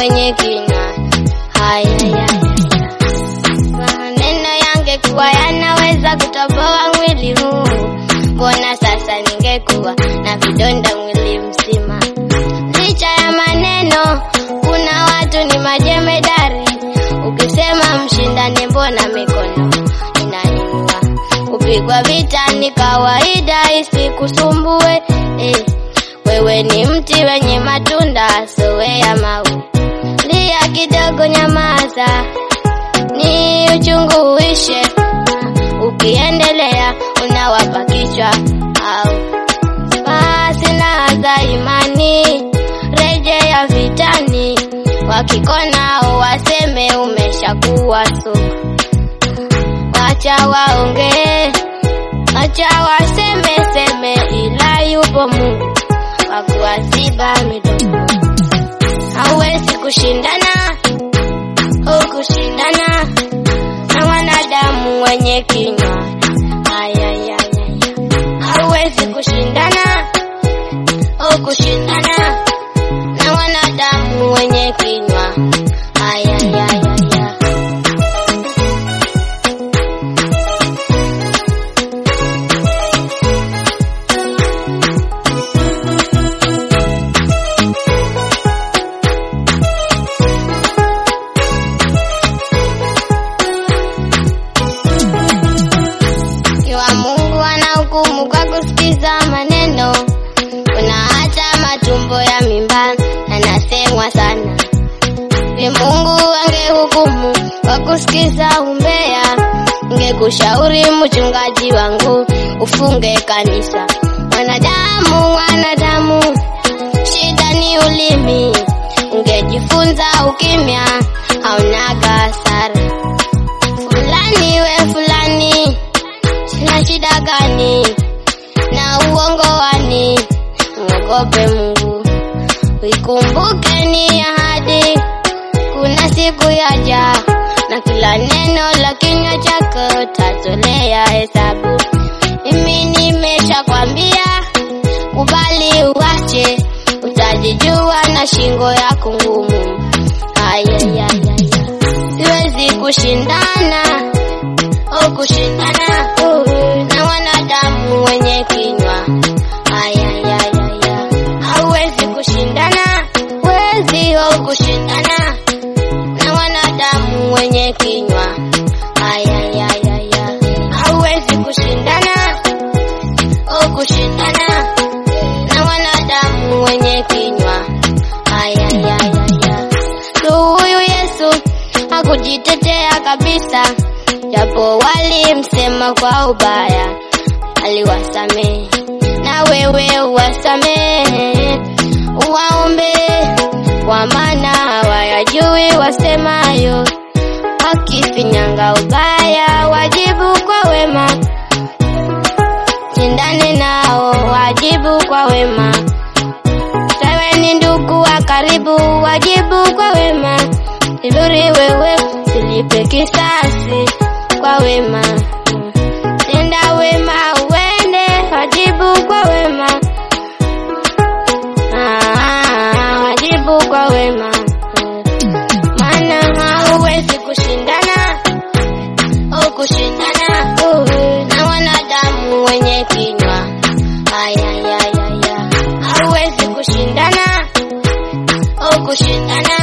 mwenye kinywa. Haya, haya, maneno yangekuwa yanaweza kutoboa mwili huu, mbona sasa ningekuwa na vidonda mwili mzima? Licha ya maneno, kuna watu ni majemedari. Ukisema mshindane, mbona mikono inaniua? Kupigwa vita ni kawaida, isikusumbue eh. Wewe ni mti wenye matunda, sowea mau. Lia kidogo, nyamaza, ni uchungu uishe. Ukiendelea unawapa kichwa au basi na za imani, rejea vitani. Wakikona waseme umeshakuwa sugu, wacha waongee, wacha waseme seme, ila yupo Mungu wa kuwaziba midomo. Hauwezi kushindana au kushindana na wanadamu wenye kinywa. Ayayaya, hauwezi kushindana au kushindana na wanadamu wenye kinywa. Ayayaya. Iwa Mungu anahukumu kwa kusikiza maneno. Kuna hata matumbo ya mimba yanasemwa sana. Ni Mungu angehukumu kwa kusikiza umbea, ngekushauri mchungaji wangu ufunge kanisa. Wanadamu, wanadamu, shida ni ulimi. Ungejifunza ukimya, haunaga hasara. Fulani we fulani, sina shida gani na uongo wani? Mwogope Mungu, uikumbuke ni ahadi, kuna siku yaja na kila neno la kinywa chako tatolea hesabu. Mimi nimeshakwambia, kubali uache, utajijua na shingo yako ngumu. Ayayaya, siwezi kushindana au kushindana na wanadamu wenye kinywa. Ayayaya, hauwezi kushindana, wezi au kushindana na wanadamu wenye kinywa. Ayayaya, hauwezi kushindana au kushindana na wanadamu wenye kinywa. Ayayaya, so huyu Yesu hakujitetea kabisa, japo walimsema kwa ubaya, aliwasamehe na wewe uwasamehe, uwaombe kwa maana hawayajui wasemayo. Wakifinyanga ubaya, wajibu kwa wema, shindane nao, wajibu kwa wema. Sawe ni ndugu wa karibu, wajibu kwa wema. Vizuri wewe silipe kisasi kwa wema, tenda wema uende, wajibu kwa wema. Ah, wajibu kwa wema, maana hauwezi kushindana au kushindana na wanadamu wenye kinywa. Ayayaya, hauwezi kushindana au kushindana